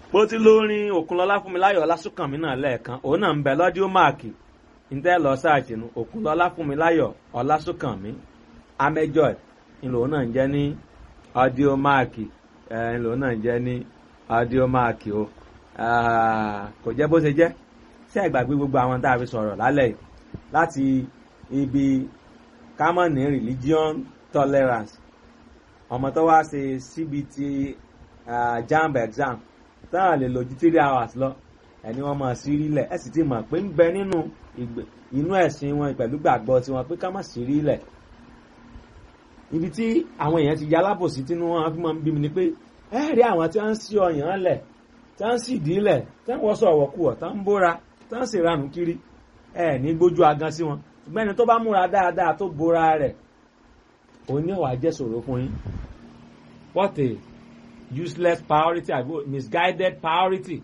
bó ti lórin òkunlọ́lá fúnmiláyọ̀ ọlásùnkànmí náà lẹ́ẹ̀kan òun náà ń bẹ lọ́díò máàkì ntẹ́ lọ sáàtì nu òkunlọ́lá fúnmiláyọ̀ ọlásùnkànmí amẹ́jọ́ ńlò náà ń jẹ́ ní ọdíò máàkì ńlò náà ń jẹ́ ní ọdíò máàkì o kò jẹ́ bó ṣe jẹ́ sí ẹ̀gbàgbé gbogbo àwọn tá a fi sọ̀rọ̀ lálẹ́ yìí láti ibi common religion tolerance ọmọ tó wá ṣe cbt uh, jamb exam táwọn lè lò ju three hours lọ ẹni wọn máa sí rí lẹ ẹ sì ti mọ̀ pé ń bẹ nínú inú ẹ̀sìn wọn pẹ̀lú gbàgbọ́ tiwọn pé ká má sí rí lẹ ibi tí àwọn èèyàn ti ya alábòsí tí wọn fi máa ń bí mi ni pé ẹ rí àwọn tí wọn ń sí ọyàn lẹ tí wọn ń sì dí lẹ tí wọn wọṣọ ọwọkuwọ tí wọn ń bóra tí wọn ń sì ranù kiri ẹ ní gbójú agan sí wọn ṣùgbọ́n ẹni tó bá múra dáadáa tó bóra rẹ̀ òun ní ọ̀wà jẹ́ sọ̀rọ̀ fún yín what a useless priority àbí misguided priority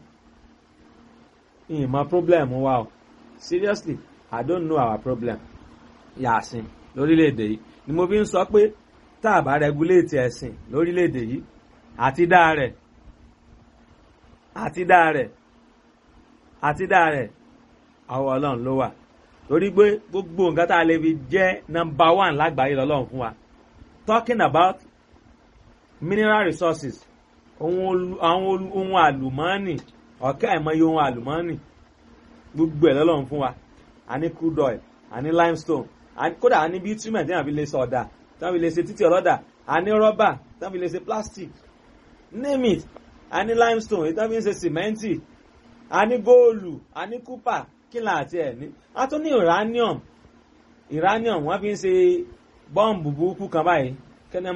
ìmọ̀ problem wa o seriously i don't know our problem yàsìn lórílẹ̀‐èdè yìí ni mo fi ń sọ pé tá a bá regulate ẹ̀sìn lórílẹ̀‐èdè yìí àti dá rẹ̀ àti dá rẹ̀ àti dá rẹ̀ àwọn ọlọ́run ló wà torí pé gbogbo nǹkan tá a lè fi jẹ́ number one lágbàáyé lọ́lọ́run fún wa talking about mineral resources àwọn ohun àlùmọ́ọ́nì ọ̀kẹ́ àìmọye ohun àlùmọ́ọ́nì gbogbo ẹ̀ lọ́lọ́run fún wa a ní crude oil a ní limestone kódà a ní bitumen tí wọ́n fi lè ṣe ọ̀dà tí wọ́n fi lè ṣe títí ọlọ́dà a ní rọ́bà tí wọ́n fi lè ṣe plastic name it a ní limestone tí wọ́n fi ń ṣe sìmẹ́ǹtì a ní góòlù a ní kúpà kí là àti ẹ̀ ní a tún ní uranium uranium wọ́n fi ń ṣe bọ́ǹbù burúkú kan báyìí